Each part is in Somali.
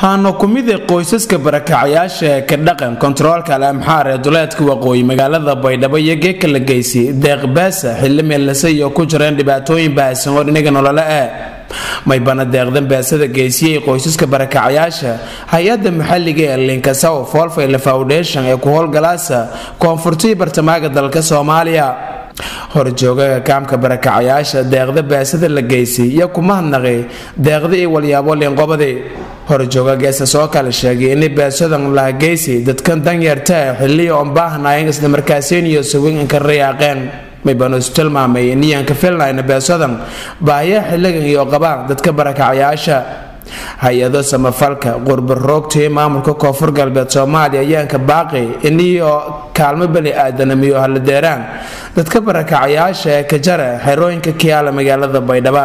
haana ku mid ee qoysaska barakacayaasha ee ka dhaqan kontaroolka al amxaar ee duleedka waqooyi magaalada baydhabo iyo geeka la geysay deeq baasa xilli meellase iyo ku jireen dhibaatooyin baahsan oo dhinaga nolole ah maybana deeqdan baasada geysiyey qoysaska barakacayaasha hay-adda maxalliga ee linkasaw folfayle foundation ee ku howlgalaasa koonfurtii bartamaaga dalka soomaaliya horjoogaga kaamka barakacayaasha deeqda baasada la geysay iyo kuma hadnaqay deeqda iyo walyaabo liinqobadi horjooga geesa soo kale sheegay inay baasadan laha geysay dadkan danyarta ah xilliya oon baahnayn islamarkaasiin iyo sawin inka rayaaqeen maybanuus tilmaamay niyanka filnayna beesadan baahiya xilligan iyo qabaan dadka barakacayaasha hay-ado samafalka qurbaroogtii maamulka koonfur galbeed soomaaliya ayaanka baaqi iniyo kaalmo bani aadanamiyo haladeeraan dadka barakacayaasha ee ka jara xerooyinka kiyaala magaalada baydhaba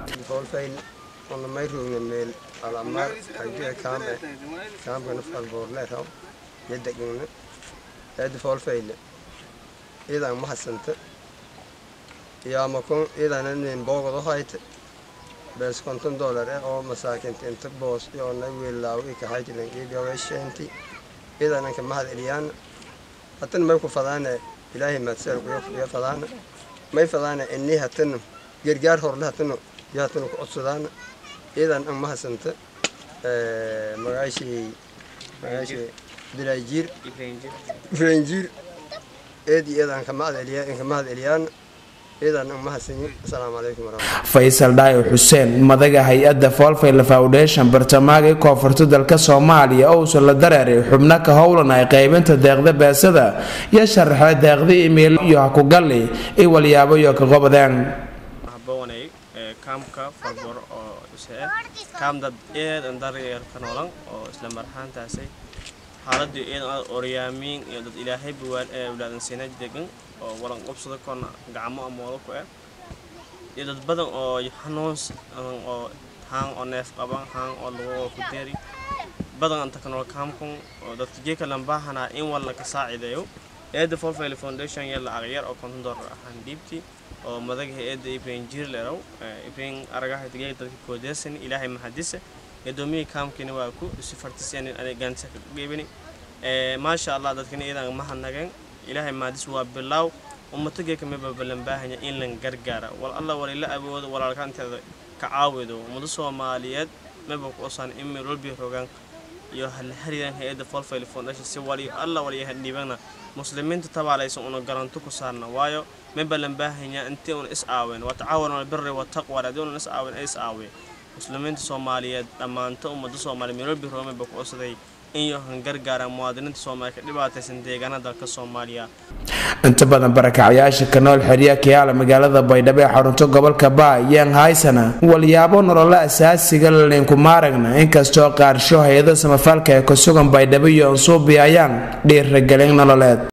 idan mahadsanta yaamakun idanan boogado hayte bees konton dolar eh oo masaakinta inta boos yoona wiilaaw ikaxaytilan iibiyawesheenti idananka mahad eliyaana hatan may ku fadaana ilaahay maadseel kuya fadaana may fadaana ini hatan gargaar horle hatano yo hatano ku codsadaana idan an mahadsanta magaashii magaashii bilaajiir ifreenjiir eed iyo eedaan ka mahad eliyaan faysal dhaayo xuseen madaga hay-adda foolfayle foundation bartamaaga i koonfurta dalka soomaaliya oo uusan la dareeray xubno ka howlanay qaybinta deeqda baasada iyo sharaxay deeqda imail iyo hakugalli i walyaabo iyo ka qobadeen kaamka farbor oo isee kaam dad eed an daryarka noolan oo isla marxaantaasay xaaladii eed aad oryaamiin iyo dad ilaahay buwaan ee awlaadan siina degan oo walan qobsada koona gacmo amoolo ku eh iyo dad badan oo xanuuns oo haan oo neef qaban haan oo lagu ku deeri badan anta kanoo kaamkun oo dadka geeka lambaahanaa in walla ka saacideeyo eedda folfayle foundation yalla aqyar oo konton dollar ahaan dhiibtii oo madaga eedda ibrahin jiir leerow ibrahin aragaha geeka dadka koodeesan ilaahay mahadise eedoomiyii kaamkiina waa ku si fartiseen gaansa ka geebini maasha allah dadkana iyadan mahadnageen ilaahay maadis waa bilaaw ummato geeka meba balanbaahanya in lan gargaara wal alla walila awoodo walaalkaanteeda ka caawido ummado soomaaliyeed meba ku osaan in meel walbi rogaan iyo hala haridan hay-adda folfayle foundation si wali alla waliyaha dhiibana muslimiinta tabaalaysan una garanto ku saarna waayo meba lan baahanya intii una is aawen waa tacaawan albirri wataqwa haddii una is aawen ay is aawe muslimiinta soomaaliyeed dhammaanto ummadda soomaaliya meel walbi roga meba ku osaday in yohan gargaara muwaadiniinta soomaaliya ka dhibaataysan deegaanada dalka soomaaliya inta badan barakacayaasha ka nool xerya kiyaala magaalada baydhabo ee xarunto gobolka baa yaan haysana walyaabo nololo asaasiga linku maaragna inkastoo qaarsho hay-ado samafalka ee ku sugan baydhabo iyo ansuubi ayaan dhiiragelin nololeed